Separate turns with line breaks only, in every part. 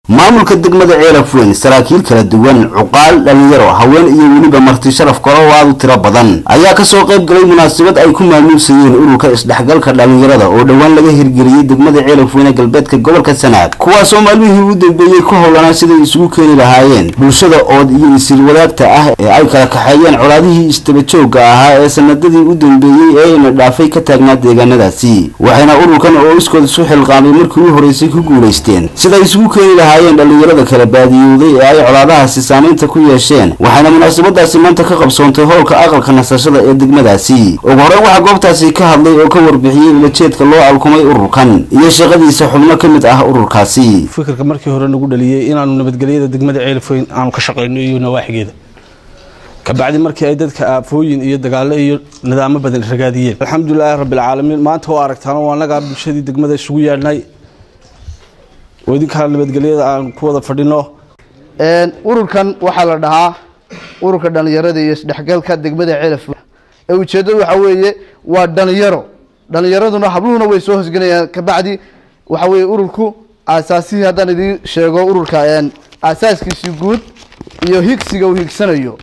maamulka degmada ceelaf weyn saraakiil kala duwan cuqaal dhalinyaro haween iyo weliba marti sharaf kale oo aad u tiro badan ayaa kasoo qayb galay munaasabad ay ku maamuusayeen ururka isdhexgalka dhalinyarada oo dhowaan laga hirgeliyey degmada ceelaf weyne galbeedka gobolka sanaag kuwaasoo maalmihii u dambeeyey ku howlanaa siday isugu keeni lahaayeen bulshada ood iyo isir wadaagta ah ee ay kala kaxeeyeen colaadihii istabajooga ahaa ee sanadadii u dambeeyey ee ina dhaafay ka taagnaa deegaanadaasi waxayna ururkan oo iskood isu xilqaamay markii u horeysay ku guulaysteen siday isugu keeni lahaayeen dhalinyarada kala baadiyowday ee ay colaadahaasi saamaynta ku yeesheen waxayna munaasabadaasi maanta ka qabsoontay howlka aqalka nasashada ee degmadaasi ugu horeyn waxaa goobtaasi ka hadlay oo ka warbixiyey ulajeedka loo alkumay ururkan iyo shaqadiisa xubno ka mid ah ururkaasi
fikirka markii hore nagu dhaliyey inaanu nabadgelyada degmada ceelafweyn aanu ka shaqayno iyo nawaaxigeeda kabacdi markii ay dadka aafooyin iyo dagaalo iyo nidaamo badan ragaadiyeen alxamdulilaahi rabbilcaalamiin maanta oo aragtaan oo annagaa bulshadii degmada isugu yeedhnay oo idinkaa nabadgelyada aan ku wada fadhino
ururkan waxaa la dhahaa ururka dhalinyarada iyo isdhexgalka degmada celaf ee ujeeddadu waxaa weeye waa dhalinyaro dhalinyaraduna habluhuna way soo hosgelayaan kabacdi waxa weeye ururku aasaasihii haddaan idiin sheego ururka aasaaskiisii guud iyo higsiga uu higsanayo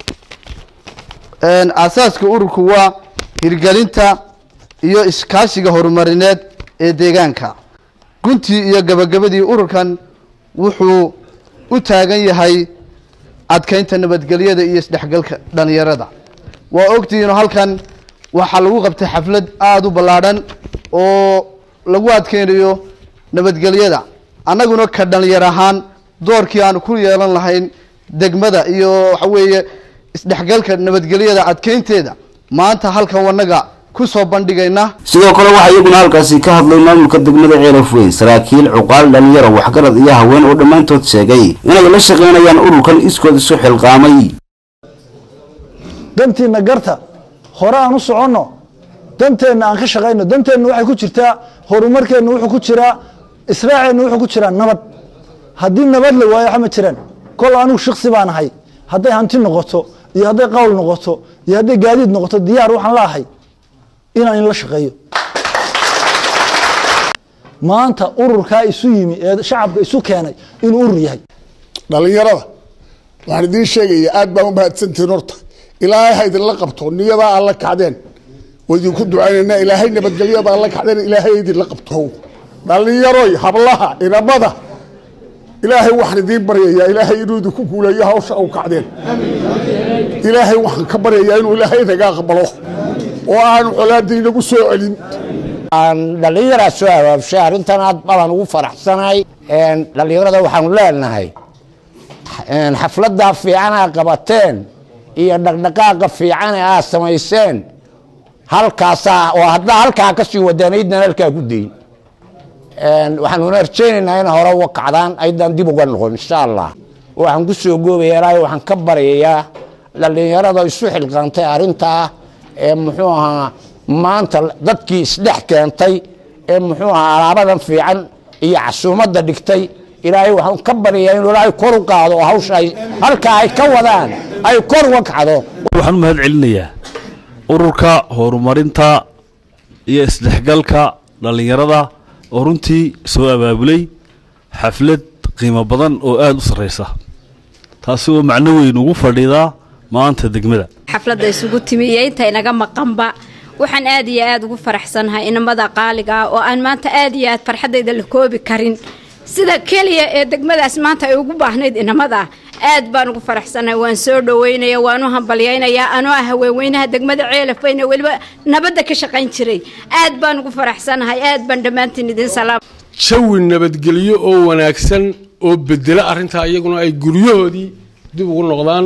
aasaaska ururku waa hirgelinta iyo iskaashiga horumarineed ee deegaanka guntii iyo gabagabadii ururkan wuxuu u taagan yahay adkeynta nabadgelyada iyo isdhexgalka dhalinyarada waa ogtihiino halkan waxaa lagu qabtay xaflad aada u ballaadhan oo lagu adkeynayo nabadgelyada annaguna ka dhalinyar ahaan doorkii aanu ku yeelan lahayn degmada iyo waxa weeye isdhexgalka nabadgelyada adkeynteeda maanta halkan wanaga kusoo bandhigayna
sidoo kale waxaa iyaguna halkaasi ka hadlay maamulka degmada ceelaf weyn saraakiil cuqaal dhalinyaro waxgarad iyo haween oo dhammaantood sheegay inay la shaqaynayaan ururkan iskood isu xilqaamay
dantiina garta hore aan u soconno danteenna aan ka shaqayno danteenna waxay ku jirtaa horumarkeenna wuxuu ku jiraa israaceenna wuxuu ku jiraa nabad haddii nabad la waayo waxa ma jiraan kol anigu shiksi baan ahay hadday hanti noqoto iyo hadday qawl noqoto iyo hadday gaadiid noqoto diyaar waxaan la ahay inaan inla shaqeeyo maanta ururkaa isu yimi ee shacabka isu keenay inuu urur yahay
dhalinyarada waxaan idiin sheegaya aad baan u mahadsantihiin horta ilaahay ha idinla qabto niyadaa aan la kacdeen waa idinku ducaynaynaa ilaahay nabadgelyada aan la kacdeen ilaahay idinla qabto dhalinyaroy hablaha inamada ilaahay waxaan idiin baryayaa ilaahay inuu idinku guuleeyo hawsha u kacdeen ilaahay waxaan ka baryayaa inuu ilaahay naga aqbalo oo aanu colaada inagu soo celin
aan dhallinyaraa soo abaabshay arrintan aad badan ugu faraxsanahay dhallinyarada waxaanu leenahay xafladda fiican aa qabateen iyo dhaqdhaqaaqa fiican ee aad samayseen halkaasaa oo haddaa halkaa ka sii wadeen aydnan halkaa ku dayin waxaanuna rajaynaynaa in hore uga kacdaan aydan dib uga noqon insha allah waxaan ku soo goobaya ilaahay waxaan ka baryayaa dhallinyarada isu xilqaantay arrintaa ee muxuu ahaa maanta dadkii isdhex keentay ee muxuu ahaa alaabadan fiican iyo casuumadda dhigtay ilaahay waxaan ka baryayaa inuu ilaahay kor u qaado oo hawsha ay halkaa ay ka wadaan ay kor uga kacdo
waxaan u mahad celinayaa ururka horumarinta iyo isdhexgalka dhallinyarada oo runtii soo abaabulay xaflad qiimo badan oo aada u sarreysa taasi oo macno weyn ugu fadhidaa maanta degmada
xafladda isugu timi iyo inta inaga maqanba waxaan aad iyo aada ugu faraxsanahay inamada qaaliga ah oo aan maanta aad iyo aad farxaddayda la koobi karin sida keliya ee degmadaas maanta ay ugu baahnayd inamada aad baan ugu faraxsanahay waan soo dhaweynaya waan u hambalyaynayaa anoo ah haweenweynaha degmada ceelafweyne weliba nabadda ka shaqayn jiray aad baan ugu faraxsanahay aad baan dhammaantiin idin salaam
jawi nabadgelyo oo wanaagsan oo bedela arrintaa iyaguna ay guryahoodii dib ugu noqdaan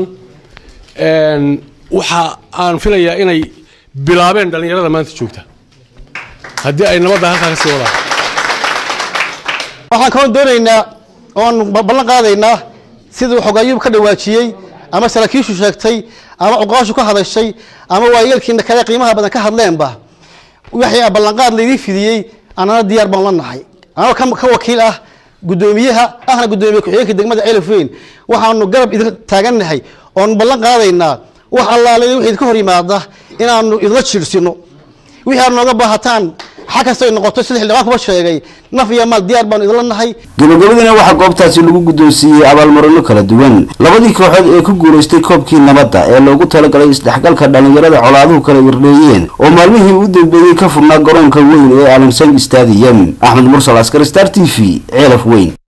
waxa aan filayaa inay bilaabeen dhallinyarada maanta joogta haddii ay nabadda halkaa ka sii wadaan
waxaan kaloo doonaynaa oon ballan qaadaynaa siduu xogayub ka dhawaajiyey ama saraakiishu sheegtay ama cuqaashu ka hadashay ama waayeelkiina kale qiimaha badan ka hadleenba wixii ballanqaad laydii fidiyey annana diyaar baan la nahay anoo ka wakiil ah guddoomiyaha ahna guddoomiye ku-xigeenka degmada ceelafweyn waxaanu garab idin taagannahay oon ballan qaadaynaa wax allaale wixii idinka hor yimaada inaanu idla jiirsino wixii aad nooga baahataan xag kasta ay noqoto sida xildhibaan kuba sheegay naf iyo maal diyaar baanu idinla nahay
gabagabadina waxaa goobtaasi lagu guddoonsiiyey abaalmarino kala duwan labadii kooxood ee ku guulaystay koobkii nabadda ee loogu talagalay isdhexgalka dhallinyarada colaaduhu kala irdheeyeen oo maalmihii u dambeeyey ka furnaa garoonka weyn ee alamsang stadium axmed mursal askar star t v ceelaf weyn